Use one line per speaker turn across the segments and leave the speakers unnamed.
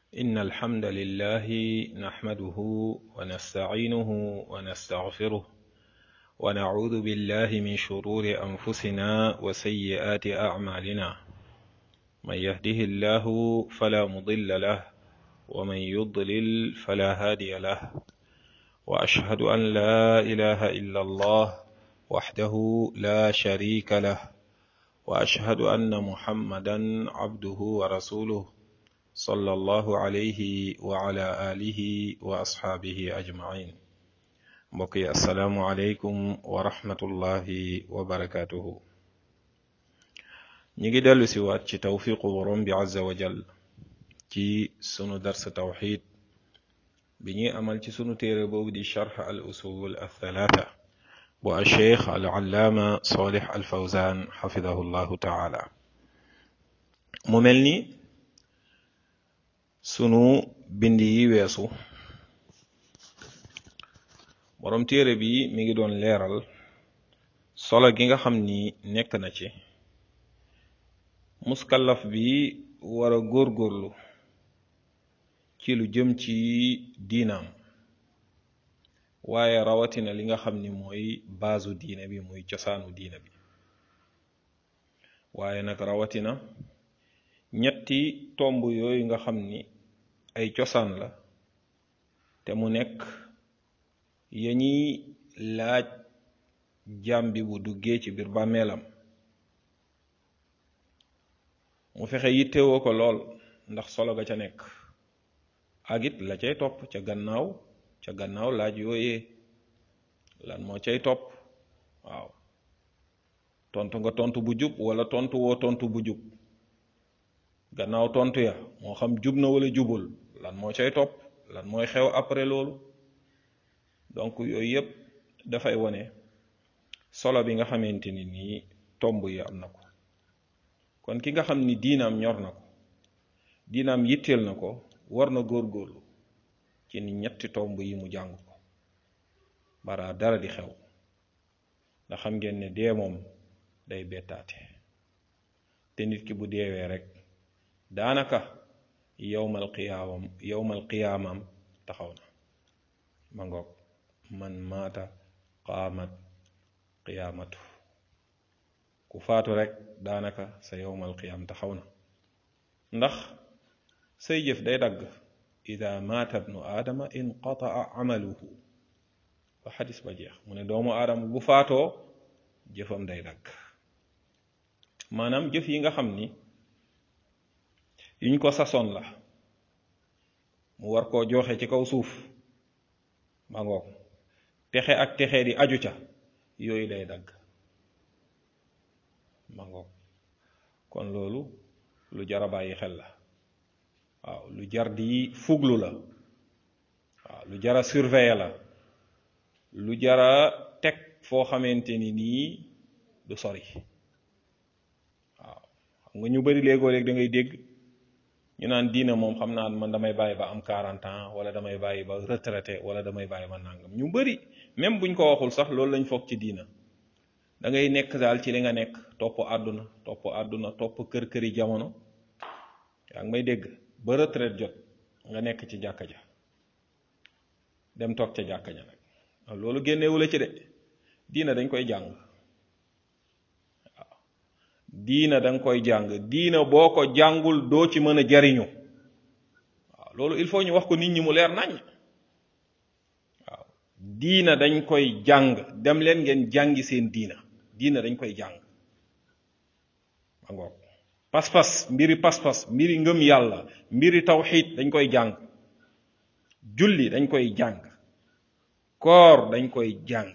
إن الحمد لله نحمده ونستعينه ونستغفره ونعوذ بالله من شرور أنفسنا وسيئات أعمالنا من يهده الله فلا مضل له ومن يضلل فلا هادي له وأشهد أن لا إله إلا الله وحده لا شريك له وأشهد أن محمدا عبده ورسوله صلى الله عليه وعلى آله وأصحابه أجمعين mbokki asalaamualeykum wa rahmatullahi wa barakatuhu ñi ngi dellu si waat ci tawfiqu borom bi azza wa jal ci sunu dars tawxid bi ñuy amal ci sunu téere boobu di charx al usul althalatha bu alcheikh al allaama solih al fawzan xafidahu llahu taala mu mel ni sunu bind yi weesu borom téere bi mi ngi doon leeral solo gi nga xam ni nekk na ci muskallaf bi war a góorgóorlu ci lu jëm ci diinaam waaye rawatina li nga xam ni mooy baasu diine bi muy cosaanu diine bi waaye nag rawatina ñetti tomb yooyu nga xam ni ay cosaan la te mu nekk ya ñuy laaj jaam bi bu duggee ci biir bàmmeelam mu fexe yittewoo ko lool ndax solo ga ca nekk ak it la cay topp ca gannaaw ca gannaaw laaj yooyee lan moo cay topp waaw tontu nga tontu bu jub wala tontu woo tontu bu jub gannaaw tontu ya moo xam jub na wala jubul lan moo cay topp lan mooy xew après loolu donc yooyu yëpp dafay wone solo bi nga xamante ni nii tomb yi am na ko kon ki nga xam ni diinaam ñor na ko diinaam yitteel na ko war na góorgóorlu ci ni ñetti tomb yi mu jàng ko bara dara di xew ndax xam ngeen ne dee moom day bettaate te nit ki bu deewee rek daanaka yowmal qiyaamam yowmal qiyaamam taxaw na ma ngoog man maata qaamat qiyaamatu ku faatu rek daanaka sa yowmal qiyaam taxaw na ndax say jëf day dagg ida maata bnu aadama inqataa amaluhu ba xadis ba jeex mu ne doomu aadama bu faatoo jëfam day dagg maanaam jëf yi nga xam ni yuñ ko sasoon la mu war koo joxe ci kaw suuf ma ngoog texe ak texe di aju ca yooyu day dagg ma ngoog kon loolu lu jar a bàyyi xel la waaw lu jar di fuglu la waaw lu jar a surveiller la lu jar a teg foo xamante ni nii du sori waaw xam nga ñu bari léegoo léeg da ngay dégg ñu naan diina moom xam naa man damay bàyyi ba am 40 ans wala damay bàyyi ba retraité wala damay bàyyi ba nangam ñu bari même buñ ko waxul sax loolu lañ foog ci diina da ngay nekk daal ci li nga nekk topp àdduna topp àdduna topp kër-këri jamono yaa ngi may dégg ba retraite jot nga nekk ci jàkka ja dem toog ca jàkka ja nag loolu génnewu la ci de diina dañ koy jàng waaw diina danga koy jàng diina boo ko jàngul doo ci mën a jariñu waaw loolu il faut ñu wax ko nit ñi mu leer nañ waaw diina dañ koy jàng dem leen ngeen jàngi seen diina diina dañ koy jàng ma ngoog pas-pas mbiri pas-pas mbiri ngëm yàlla mbiri tawxiid dañ koy jàng julli dañ koy jàng koor dañ koy jàng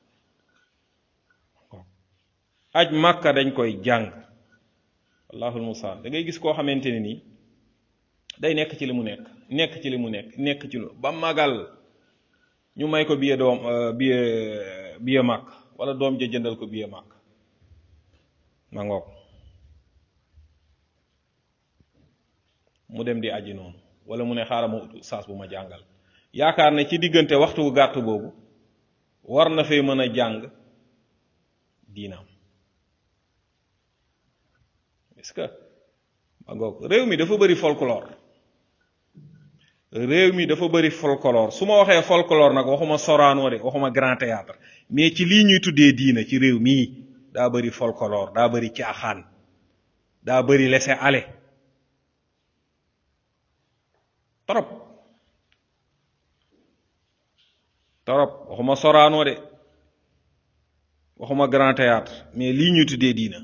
aj màkka dañ koy jàng allahul musaan da ngay gis koo xamante ne nii day nekk ci li mu nekk nekk ci li mu nekk nekk ci lu ba magal ñu may ko biye doom biye biye màkk wala doom ja jëndal ko biye màkk ma ngoog mu dem di aji noonu wala mu ne xaaral ma ut saas bu ma jàngal yaakaar ne ci diggante waxtu gàtt boobu war na fee mën a jàng diinaam est-ce que ma ngoog réew mi dafa bëri folklore réew mi dafa bëri folklore su ma waxee folklore nag waxuma Sorano de waxuma grand théâtre mais ci lii ñuy tuddee diina ci réew mii daa bëri folklore daa bëri caaxaan daa bëri laisser aller trop trop waxuma Sorano de waxuma grand théâtre mais lii ñuy tuddee diina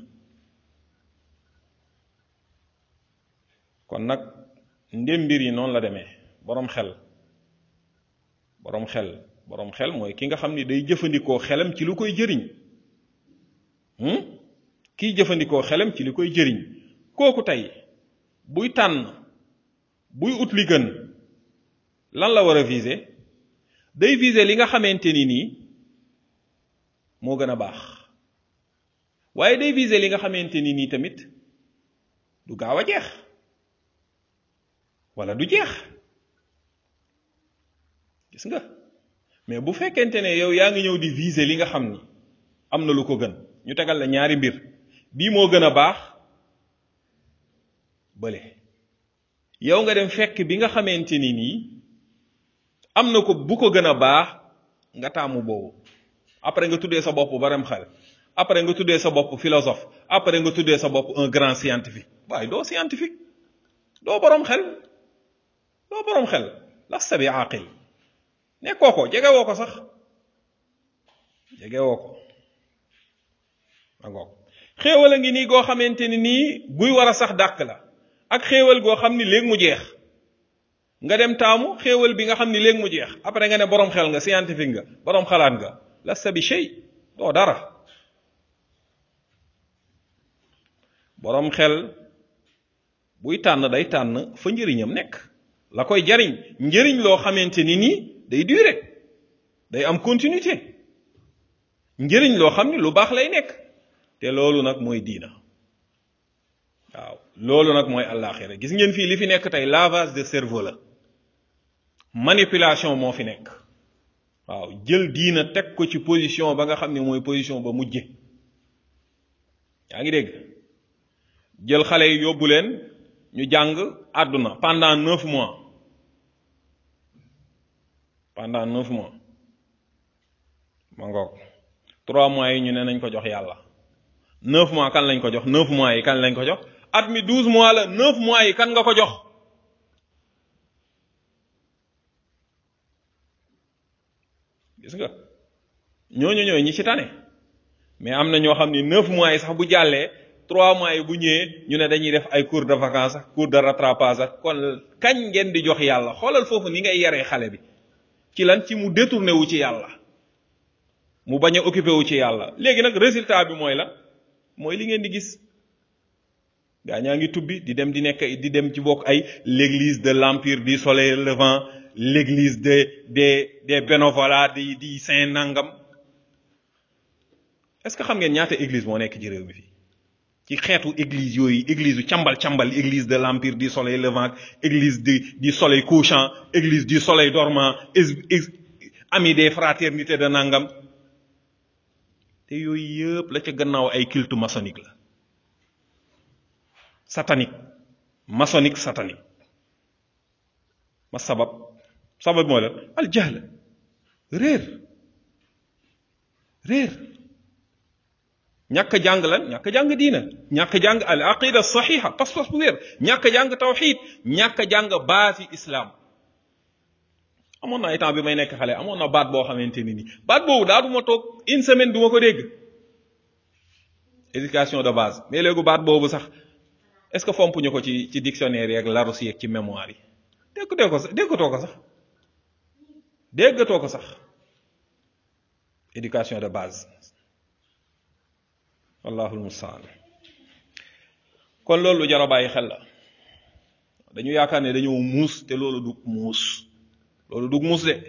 kon nag ndem mbir yi noonu la demee boroom xel boroom xel boroom xel mooy ki nga xam ni day jëfandikoo xelam ci lu koy jëriñ kiy jëfandikoo xelam ci li koy jëriñ kooku tey buy tànn buy ut li gën lan la war a viser day viser li nga xamante ni nii moo gën a baax waaye day viser li nga xamante ni nii tamit du gaaw a jeex wala du jeex gis nga mais bu fekkente ne yow yaa ngi ñëw di viser li nga xam ni am na lu ko gën ñu tegal la ñaari mbir bii moo gën a baax bële yow nga dem fekk bi nga xamante ni nii am na ko bu ko gën a baax nga taamu boobu après nga tuddee sa bopp baram xel après nga tuddee sa bopp philosophe après nga tuddee sa bopp un grand scientifique waaye doo scientifique doo boroom xel doo boroom xel lasta bi aqil nekkoo ko jege woo ko sax jege woo ko angoog xéewal a ngi nii goo xamante ni nii buy war a sax dàq la ak xéewal goo xam ni léegi mu jeex nga dem taamu xéewal bi nga xam ni léegi mu jeex après nga ne boroom xel nga scientifique nga boroom xalaat nga lasta bi shay doo dara boroom xel buy tànn day tànn fa njëriñam nekk la koy jariñ njëriñ loo xamante ni nii day durer day am continuité njëriñ loo xam ni lu baax lay nekk te loolu nag mooy diina waaw loolu nag mooy àllaaxira gis ngeen fii li fi nekk tey lavage de cerveau la manipulation moo fi nekk waaw jël diina teg ko ci position ba nga xam ne mooy position ba mujje yaa ngi dégg jël xale yi yóbbu leen ñu jàng àdduna pendant neuf mois pendant neuf mois ma ngoog trois mois yi ñu ne nañ ko jox yàlla neuf mois kan lañ ko jox neuf mois yi kan lañ ko jox at mi douze mois la neuf mois yi kan nga ko jox gis nga ñooñu ñooy ñi ci tane mais am na ñoo xam ni neuf mois yi sax bu jàllee trois mois yi bu ñëwee ñu ne dañuy def ay cours de vacances ak cours de rattrapage ak kon kañ ngeen di jox yàlla xoolal foofu ni ngay yaree xale bi ci lan ci mu détourné wu ci yàlla mu bañ a occupé wu ci yàlla léegi nag résultat bi mooy la mooy li ngeen di gis gaa ñaa ngi tubbi di dem di nekk di dem ci bokk ay l'église de l'empire du soleil levant l'église de des des bénévolats di di saint nangam est-ce que xam ngeen ñaata église moo nekk ci réew mi fii ci xeetu église yooyu église yu càmbal càmbal église de l'empire du soleil levant église du du soleil couchant église du soleil dormant ami des fraternités de nangam te yooyu yëpp la ca gannaaw ay culte maçonnique la satanique maçonnique satanique ma sabab sabab mooy la al jahl réer réer ñàkk jàng lan ñàkk jàng diina ñàkk jàng al aqida saxiha pas-pas bu wér ñàkk jàng tawxid ñàkk jàng baati islam amoon na ay temps bi may nekk xale amoon na baat boo xamante ni nii baat boobu daa du ma toog une semaine du ma ko dégg éducation de base mais léegi baat boobu sax est-ce que fomp ñu ko ci ci dictionnaire yeeg larousse yeeg ci mémoire yi déggatoo ko sax déggatoo ko sax déggatoo ko sax éducation de base wallahul mustaan kon loolu lu jar a bàyyi xel la dañu yaakaar ne dañoo muus te loolu du muus loolu du muus de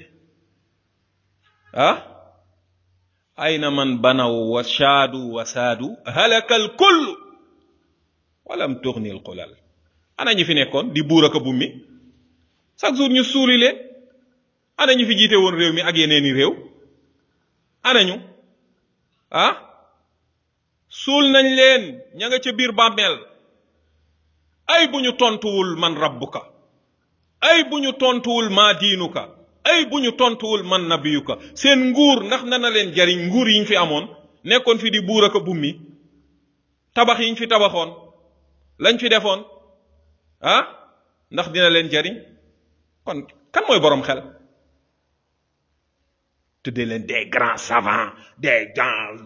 ah ayna man banaw wa shaadu wa saadu halaka al kull walam tuxni al xulal ana ñi fi nekkoon di buur ak a bummi chaque jour ñu suuli leen ana ñi fi jiite woon réew mi ak yeneeni réew ana ñu ah suul nañ leen ña nga ca biir bàmmeel ay bu ñu tontuwul man rabbuka ay bu ñu tontuwul maa diinuka ay bu ñu tontuwul man nabiyuka seen nguur ndax nana leen jariñ nguur yi ñu fi amoon nekkoon fi di buur ak a bummi tabax yi ñu fi tabaxoon lañ fi defoon ah ndax dina leen jariñ kon kan mooy boroom xel tuddee leen des grands savants des grands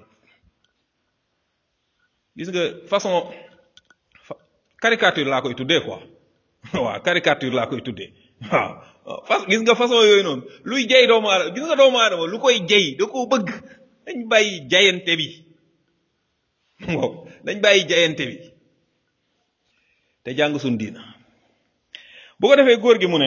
gis nga façon caricature laa koy tuddee quoi waaw caricature laa koy tuddee waaw fas gis nga façon yooyu noonu luy jay doomu aadama gis nga doomu aadama lu koy jay da koo bëgg dañ bàyyi jayante bi moom dañ bàyyi jayante bi te jàng suñ diina bu ko defee góor gi mu ne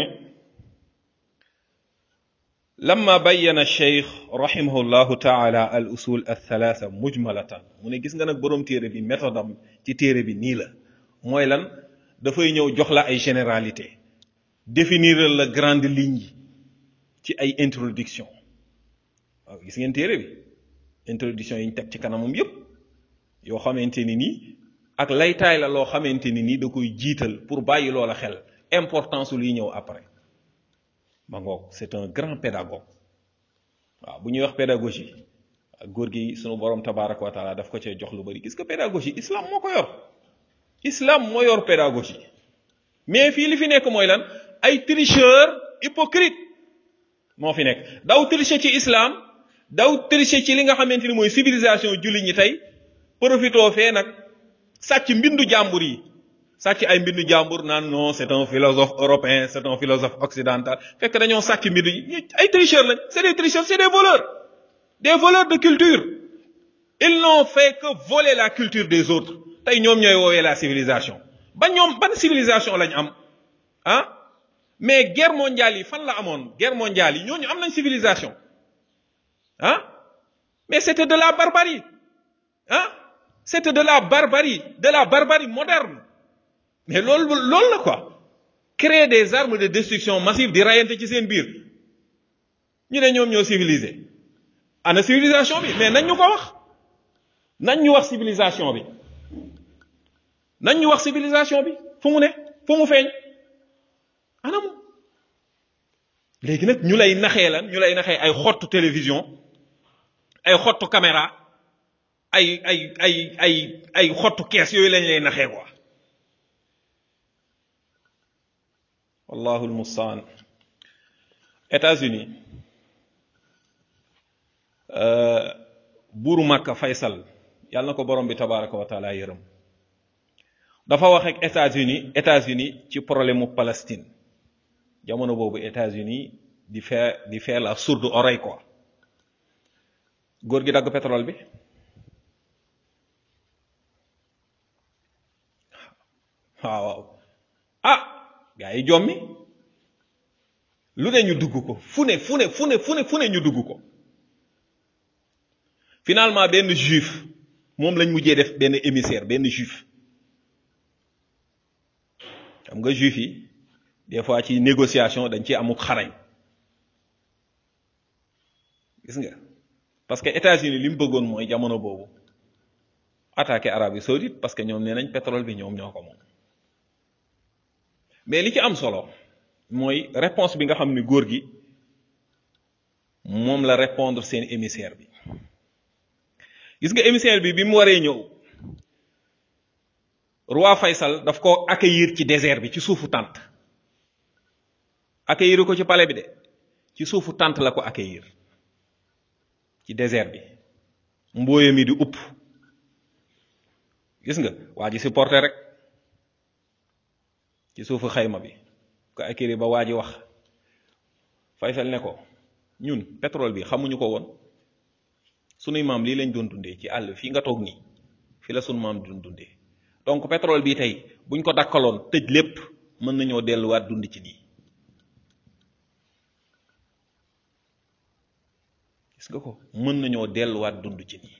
lamma bayyana cheikh rahimahu llahu taala al usul al thalatha mujmalatan mu ne gis nga nag boroom téere bi méthode am ci téere bi nii la mooy lan dafay ñëw jox la ay généralité définir la grande ligne yi ci ay introduction waaw gis ngeen téere bi introduction yi ñu teg ci kanamam yépp yoo xamante ni nii ak laytaay la loo xamante ni nii da koy jiital pour bàyyi loola xel importance luy ñëw après ma ngoog c'est un grand pédagogue waaw bu ñuy wax pédagogie góor gi sunu borom tabaraka wa taala daf ko cee jox lu bari gis nga pédagogie islam moo ko yor islam moo yor pédagogie mais fii li fi nekk mooy lan ay tricheur hypocrite moo fi nekk daw tricher ci islam daw tricher ci li nga xamante ni mooy civilisation julli ñi tey profitoo fee nag sàcc mbindu jàmbur yi sàcc ay mbindu jàmbur naan non c'est un philosophe européen c'est un philosophe occidental fekk dañoo sàcc mbindu yi ay tricheurs lañ c'est des tricheurs c'est des voleurs des voleurs de culture ils n'ont fait que voler la culture des autres tey ñoom ñooy woowee la civilisation ba ñoom ban civilisation lañ am ah mais guerre mondiale yi fan la amoon guerre mondiale yi ñooñu am nañ civilisation ah mais c'était de la barbarie ah c'était de la barbarie de la barbarie moderne mais loolu loolu la quoi créer des armes de destruction massive di rayante ci seen biir ñu ne ñoom ñoo civilisé ana civilisation bi mais nañ ñu ko wax nañ ñu wax civilisation bi nañ ñu wax civilisation bi fu mu ne fu mu feeñ anam léegi nag ñu lay naxee lan ñu lay naxee ay xottu télévision ay xottu caméra ay ay ay ay ay xottu kees yooyu lañ lay naxee quoi wallahu almustaan États-Unis buuru Makka Faysal yàlla na ko borom bi tabaraka wa taala yërëm dafa wax ak États-Unis États-Unis ci problème mu Palestine jamono boobu États-Unis di faire di faire la sourde oreille quoi góor gi dagg pétrole bi waaw waaw ah gaa yi jommi lu ne ñu dugg ko fu ne fu ne fu ne fu ne fu ne ñu dugg ko finalement benn juif moom lañ mujjee def benn émissaire benn juif xam nga juif yi des fois ci négociation dañ ci amuk xarañ gis nga parce que États-Unis li mu bëggoon mooy jamono boobu attaquer Arabie saoudite parce que ñoom nee nañ pétrole bi ñoom ñoo ko moom mais li ci am solo mooy réponse bi nga xam ni góor gi moom la répondre seen émissaire bi gis nga émissaire bi bi mu waree ñëw roi Faysal daf ko accueillir ci désert bi ci suufu tente accueillir ko ci palais bi de ci suufu tente la ko accueillir ci désert bi mbooya mi di upp gis nga waa ji supporté rek ci suufu xayma bi ko accueillir ba waa ji wax Faysal ne ko ñun pétrole bi xamuñu ko woon sunuy maam lii lañ doon dundee ci àll fii nga toog nii fi la sunu maam doon dundee donc pétrole bi tey buñ ko dakkaloon tëj lépp mën nañoo delluwaat dund ci nii gis nga ko mën nañoo delluwaat dund ci nii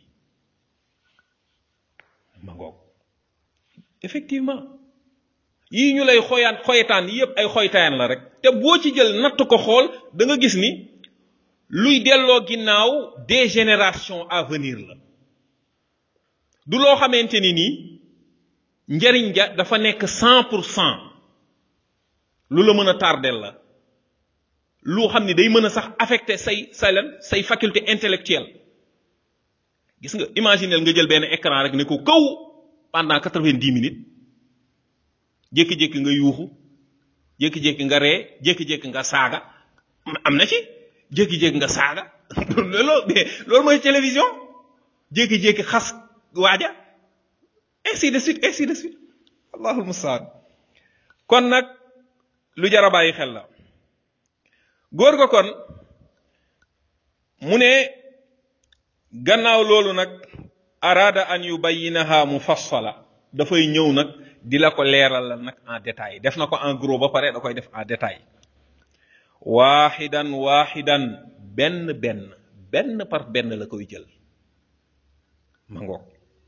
ma ngoog effectivement yii ñu lay xoyaan xoytaan yépp ay xoytaan la rek te boo ci jël natt ko xool da nga gis ni luy delloo ginnaaw des générations à venir la du loo xamante ni nii njariñ ja dafa nekk cent pour cent lu la mën a tardel la lu xam ni day mën a sax affecté say say lan say faculté intellectuelle gis nga imaginel nga jël benn écran rek ne ko kaw pendant quatre-vingt-dix minutes jékki-jékki nga yuuxu jékki-jékki nga ree jékki-jékki nga saaga am na ci jékki-jékki nga saaga loolu loolu mooy télévision jékki-jékki xas waaja ainsi de suite ainsi de suite allahul mustaan kon nag lu jar a bàyyi xel la góor ga kon mu ne gannaaw loolu nag araada an yubayinaha mufassala dafay ñëw nag di la ko leeral la nag en détail def na ko en gros ba pare da koy def en détail waaxidan waaxidan benn benn benn par benn la koy jël ma ngoog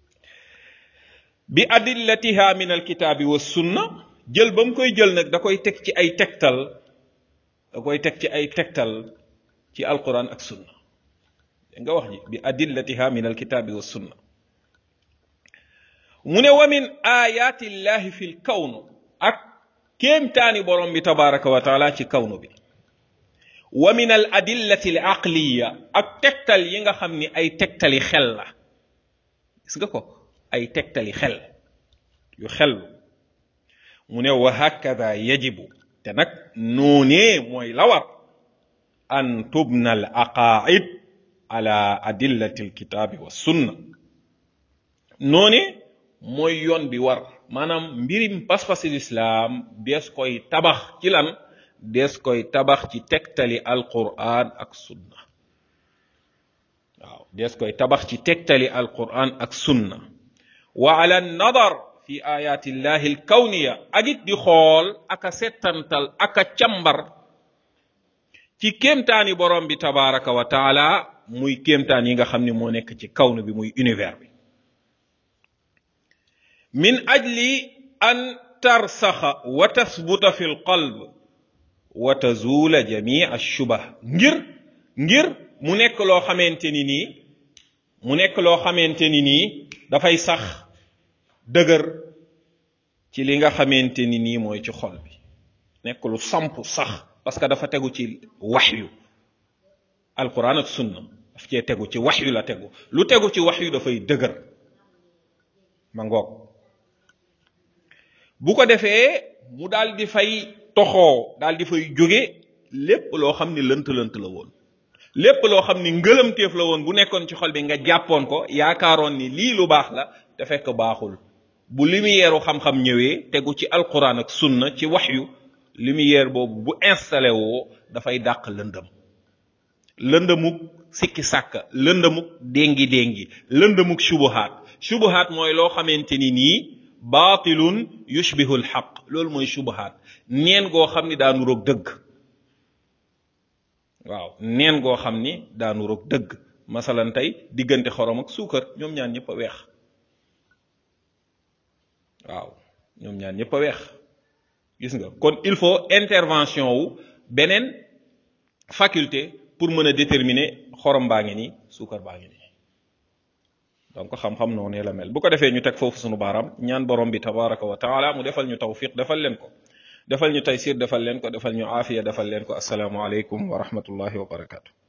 bi adillatiha min alkitaabi wa sunna jël ba mu koy jël nag da koy teg ci ay tegtal da koy teg ci ay tegtal ci alquran ak sunna nga wax ji bi adillatiha min alkitaabi wa sunna mu ne wa min ayati llahi fi lkawnu ak kéemtaani borom bi tabaraka wa taala ci kawnu bi wa min al adillati al aqliya ak tegtal yi nga xam ni ay tegtali xel la gis nga ko ay tegtali xel yu xel mu ne wa hakada yajibu te nag noonee mooy la war an tubna al aqaid ala adillati al kitaabi wa sunna noone mooy yoon bi war maanaam mbirim pas-pasi lislaam dees koy tabax ci lan dees koy tabax ci tegtali alquran ak sunna waaw dees koy tabax ci tegtali alquran ak sunna wa ala nadar fi ayati llahi alkawniya ak it di xool aka settantal aka càmbar ci kéemtaani borom bi tabaraka wa taala muy kéemtaan yi nga xam ni moo nekk ci kawnu bi muy univers bi min ajli an tarsaxa wa tasbuta fi lqalb wa tazuula jamii ashubah ngir ngir mu nekk loo xamante ni nii mu nekk loo xamante ni nii dafay sax dëgër ci li nga xamante ni nii mooy ci xol bi nekk lu samp sax parce que dafa tegu ci waxyu alquran ak sunna daf cee tegu ci waxyu la tegu lu tegu ci waxyu dafay dëgër ma ngoog bu ko defee mu daal di fay toxoo daal di fay jóge lépp loo xam ni lënt-lënt la woon lépp loo xam ni ngëlamteef la woon bu nekkoon ci xol bi nga jàppoon ko yaakaaroon ni lii lu baax la te fekk baaxul bu lumière xam-xam ñëwee tegu ci alquran ak sunna ci waxyu lumière boobu bu installé woo dafay dàq lëndëm lëndëmuk sikki sàkka lëndëmuk déngi déngi lëndëmuk subuhaat subuhaat mooy loo xamante ni nii baatilun yushbihu alxaq loolu mooy subuhaat neen goo xam ni daa nuroog dëgg waaw neen goo xam ni daa nuroog dëgg masalan tey diggante xorom ak suukar ñoom ñaan ñëpp a weex waaw ñoom ñaan ñëpp a weex gis nga kon il faut intervention wu beneen faculté pour mën a déterminer xorom baa ngi nii suukar baa ngi nii donc xam-xam noonu la mel bu ko defee ñu teg foofu sunu baaraam ñaan borom bi tabaraka wa taala mu defal ñu tawfiq defal leen ko defal ñu taysir defal leen ko defal ñu aafiya defal leen ko asalaamu aleykum wa rahmatullahi wa barakatu